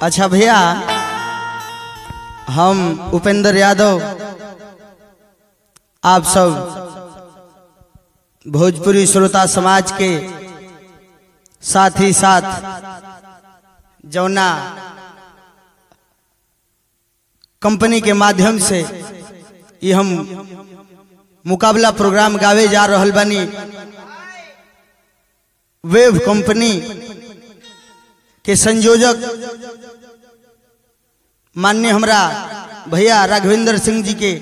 अच्छा भैया हम उपेंद्र यादव आप सब भोजपुरी श्रोता समाज के साथ ही साथ जौना कंपनी के माध्यम से ये हम मुकाबला प्रोग्राम गावे जा रहल बानी वेव कंपनी के संयोजक माननीय हमरा भैया राघवेंद्र सिंह जी के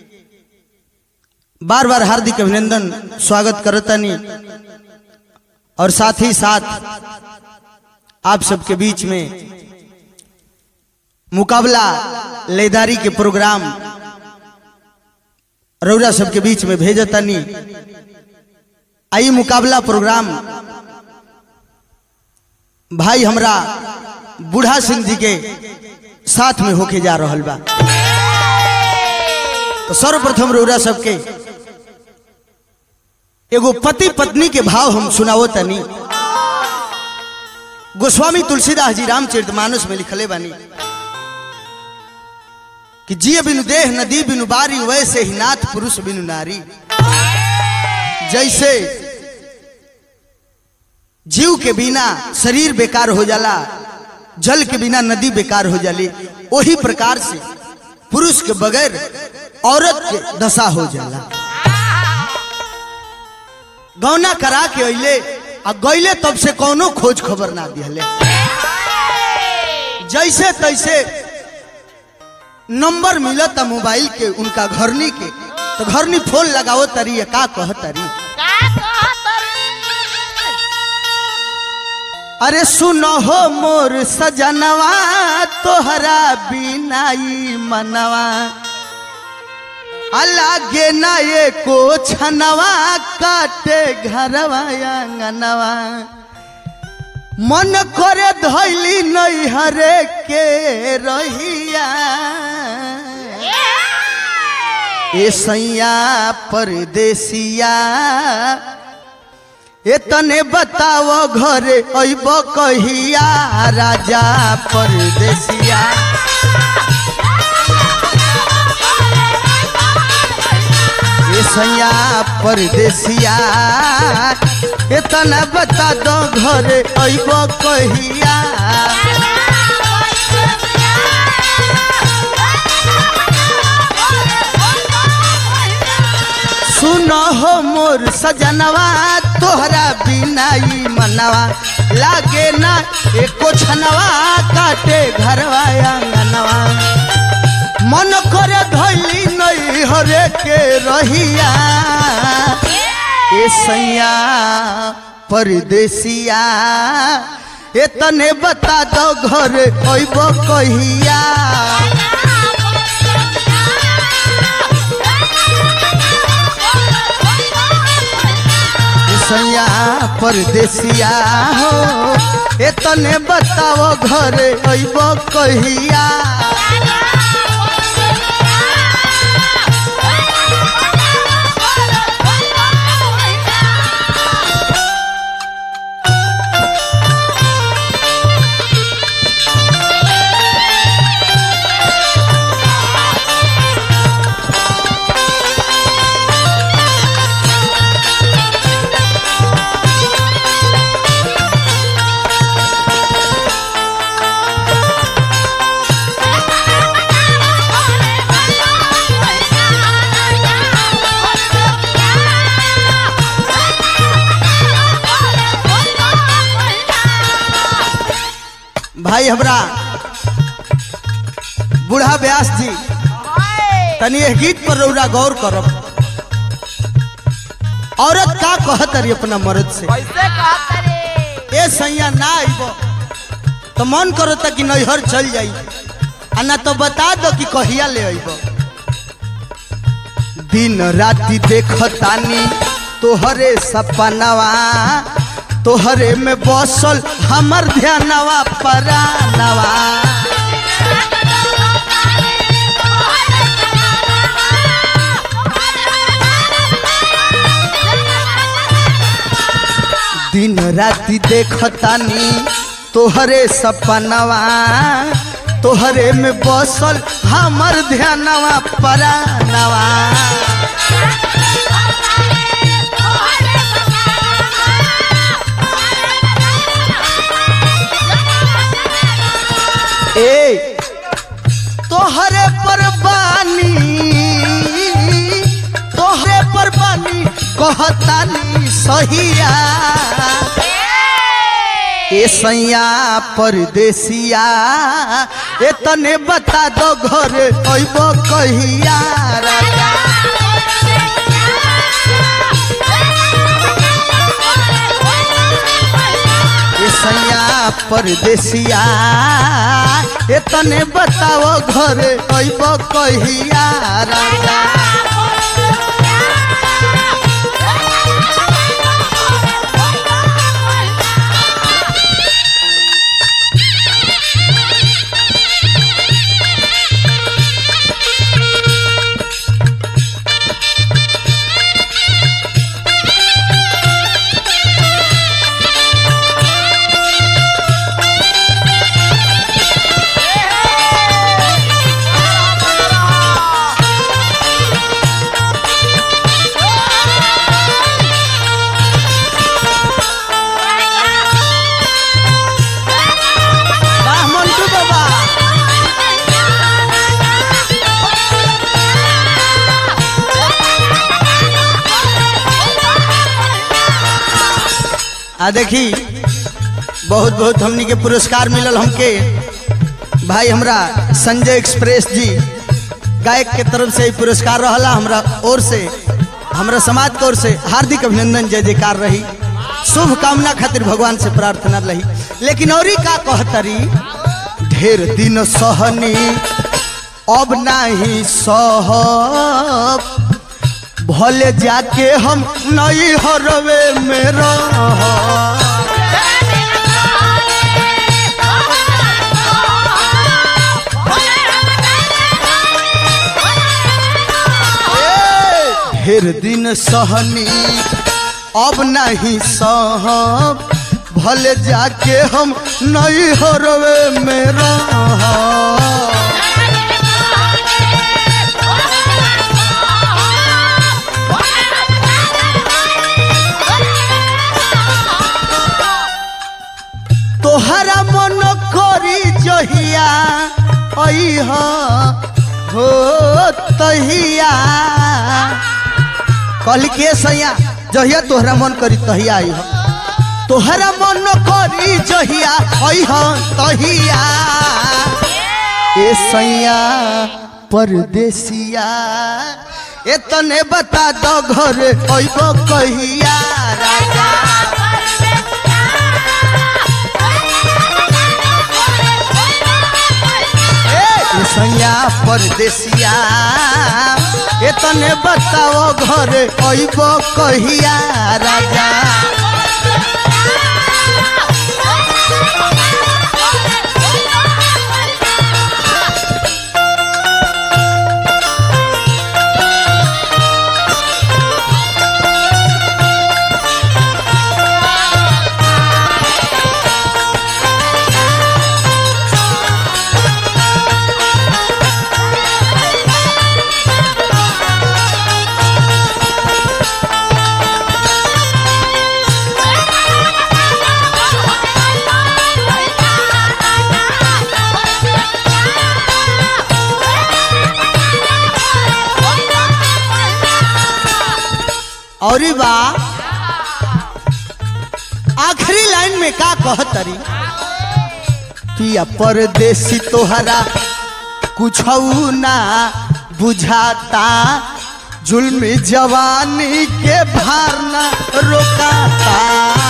बार बार हार्दिक अभिनंदन स्वागत करतनी और साथ ही साथ आप सबके बीच में मुकाबला लेदारी के प्रोग्राम रौरा सबके बीच में भेजतनी आई मुकाबला प्रोग्राम भाई हमरा बूढ़ा सिंह जी के साथ में होके जा रहल बा तो सर्वप्रथम रौरा सबके एगो पति पत्नी के भाव हम सुनावो तनी गोस्वामी तुलसीदास जी रामचरित मानस में लिखले बानी कि जिय बिनु देह नदी बिनु बारी वैसे ही नाथ पुरुष बिनु नारी जैसे जीव के बिना शरीर बेकार हो जाला जल के बिना नदी बेकार हो जाली वही प्रकार से पुरुष के बगैर औरत के दशा हो जाला गौना करा के अइले आ गइले तब से कौनो खोज खबर ना दिहले जैसे तैसे नंबर मिलता मोबाइल के उनका घरनी के तो घरनी फोन लगाओ तरी का कह तरी अरे सुनो हो मोर सजनवा तोहरा बिनाई मनवा अलागे ना ये को छनवा काटे घरवा आंगनवा मन करे धैली नहीं हरे के रहिया ए सैया परदेसिया एतने बताओ घरे अइब कहिया राजा परदेसिया ए सैया परदेसिया एतना बता दो घरे अइब कहिया सुनो हो मोर सजनवा तोहरा बिनाई मनवा लागे ना एको छनवा काटे घरवा आंगनवा मन करे धैली नहीं हरे के रहिया ए सैया परदेसिया एतने बता दो घर अइब कहिया सैया परदेसिया हो एतने बताओ घर अइब कहिया भाई हमरा बूढ़ा व्यास जी तनी यह गीत पर रौरा गौर करब औरत का कहत रही अपना मर्द से कैसे कहता रे ए सैया ना आइब तो मन करता कि नैहर चल जाई आ ना तो बता दो कि कहिया ले आइब दिन राति देखतानी तोहरे सपनवा तोहरे में बसल हमर ध्यानवा परानवा दिन राति देखतानी तोहरे सपनवा तोहरे में बसल हमर ध्यानवा परानवा ए तोहरे पर बानी तोहरे पर बानी कहतानी सहिया ए सैया परदेसिया ए तने बता दो घर अइब कहिया राजा ए सैया परदेसिया ए तने बताओ घर अइब कहिया राजा वाह मंटू बाबा आ देखी बहुत बहुत हमनी के पुरस्कार मिलल हमके भाई हमरा संजय एक्सप्रेस जी गायक के तरफ से ई पुरस्कार रहला हमरा ओर से हमरा समाज की ओर से हार्दिक अभिनंदन जय जयकार रही शुभ कामना खातिर भगवान से प्रार्थना रही लेकिन औरी का कहतरी ढेर दिन सहनी अब नाही सहब भले जाके हम नई हरवे में रह ढेर दिन सहनी अब नहीं सहब भले जाके हम नई हरवे में रह तोहरा मन करी जहिया अइह हो तहिया कहली के सैया जहिया तोहरा मन करी तहिया अइह तोहरा मन करी जहिया अइह तहिया ए सैया परदेसिया ए तने बता दो घर अइब कहिया राजा ए सैया परदेसिया ए तने बताओ घर अइब कहिया राजा और बा आखिरी लाइन में का कहतरी पिया परदेसी तोहरा कुछ ना बुझाता जुल्मी जवानी के भार ना रोकाता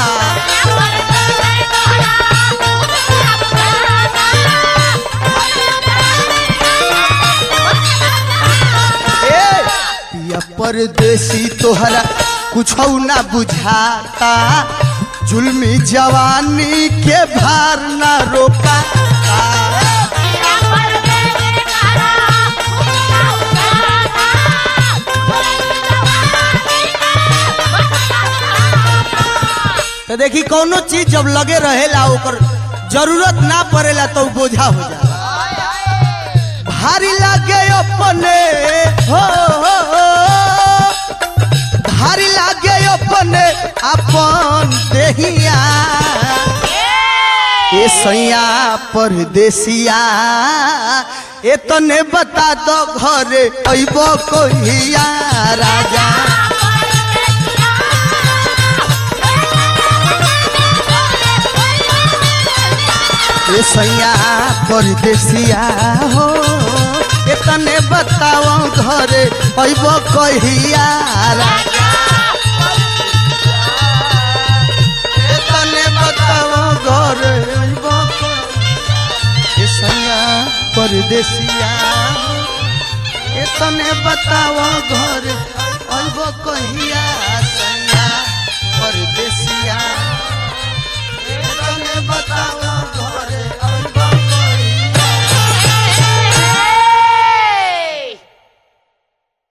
ए पिया परदेसी तोहरा कुछ ना बुझाता जुल्मी जवानी के भार ना रोकाता तो देखी कोनो चीज जब लगे रहेला ओकर जरूरत ना पड़ेला तो उ बोझा हो जाला भारी लागे अपने हो हो, हो। भारी लागे अपने अपन देहिया ए सैया परदेसिया ए तने बता दो घरे अइबो कहिया राजा ए सैया परदेसिया हो ए तने बताओ घरे अइबो कहिया राजा ए तने बताओ घरे अइबो कहिया ए सैया परदेसिया हो ए तने बताओ घरे अइबो कहिया